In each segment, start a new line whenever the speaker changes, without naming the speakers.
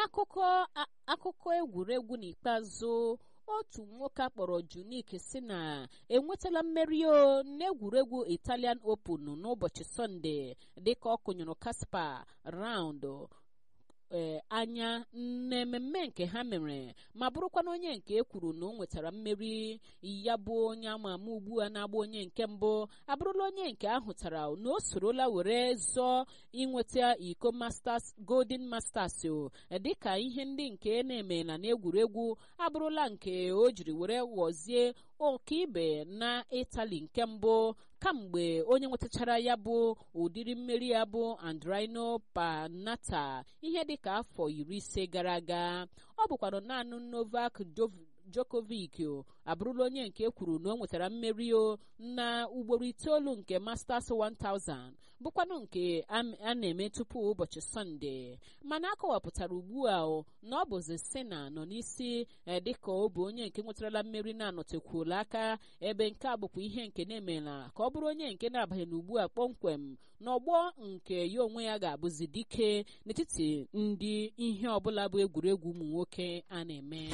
n'akụkọ akụkọ egwuregwu n'ikpeazụ otu nwoke akpọrọ Junik si na enwetala mmeri o n'egwuregwu Italian Open n'ụbọchị Sọnde dịka ọ kụnyụrụ Kaspa raund ee anya n'ememme nke ha mere ma bụrụkwana onye nke e kwuru na o nwetara mmeri ya bụ onye ama ama ugbu a na-agba onye nke mbụ abụrụla onye nke ahụtara na o sorola were zọọ inweta iko masters golden masters o dịka ihe ndị nke na-emela n'egwuregwu abụrụla nke o jiri were ghọzie ọkaibe na itali nke mbụ kamgbe onye nwetachara ya bụ ụdịrị mmeri ya bụ andrino panata ihe dịka afọ iri ise gara aga ọ bụkwara naanị novak Djokovic abụrụla onye nke kwuru na o nwetara mmeri o na ugboro itoolu nke Masters 1000 bụkwanụ nke a na-eme tupu ụbọchị Sọnde mana akọwapụtara ugbu a na ọ bụzi Sena nọ n'isi dịka ọ bụ onye nke nwetarala mmeri na-anọtekwuola aka ebe nke a bụkwa ihe nke na-emela ka ọ bụrụ onye nke na-abaghị n'ugbu a kpọmkwem n'ọgbọ nke ya onwe ya ga-abụzi dike n'etiti ndị ihe ọbụla bụ egwuregwu ụmụ nwoke a na-eme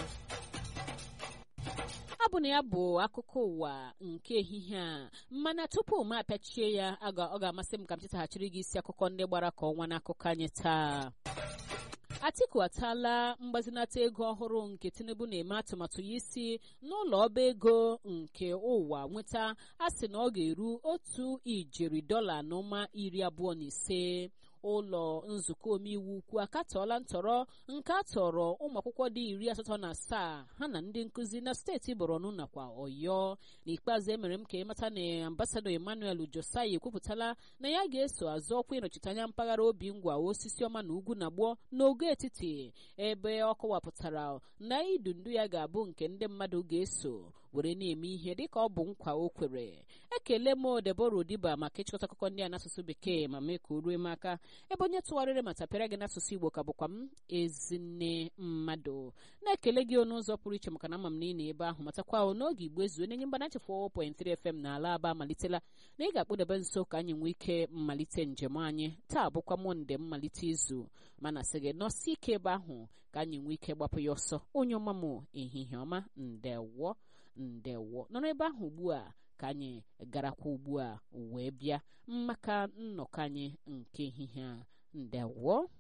ọ bụ na ya bụ akụkọ ụwa nke ehihie a mana tupu m apịachie ya ọ ga-amasị m ka m chetaghachiri gị isi akụkọ ndị gbara ka ọnwa n'akụkọ anyị taa Atiku ataala mgbazinata ego ọhụrụ nke Tinubu na-eme atụmatụ ya isi n'ụlọ ọba ego nke ụwa nweta a sị na ọ ga-eru otu ijeri dọla na ụma iri abụọ na ise ụlọ nzukọ omeiwu ukwu akatọọla ntọrọ nke a tọrọ ụmụ akwụkwọ dị iri asatọ na asaa ha na ndị nkụzi na steeti Borno nakwa Ọyọ n'ikpeazụ emere m ka ịmata na ambasadọ Emmanuel Josai ekwupụtala na ya ga-eso azụ ọkwa ịnọchite anya mpaghara obi ngwa osisi ọma na ugwu na gboo n'ogo etiti ebe ọ kọwapụtara na idu ndu ya ga-abụ nke ndị mmadụ ga-eso were na-eme ihe dịka ọ bụ nkwa o kwere ekele m Debora Odiba maka ịchịkọta akụkọ ndị a n'asụsụ bekee ma mee ka o ruo m aka ebe onye tụgharịrị ma tapịara gị n'asụsụ Igbo ka bụkwa m ezinne mmadụ na-ekele gị ọnụ ụzọ pụrụ iche maka na ama m na ị na ebe ahụ matakwa n'oge Igbo ezuo nenye mgbanachi 4.3 FM na ala aba malitela na ị ga-akpụdebe nso ka anyị nwee ike mmalite njem anyị taa bụkwa mọnde mmalite izu mana sị gị nọsi ike ebe ahụ ka anyị nwee ike gbapụ ya ọsọ onye ọma m ehihie ọma ndewo ndewo nọ n'ebe ahụ ugbu a ka anyị garakwa ugbu a wee bịa maka nnọkọ anyị nke ehihie a ndewo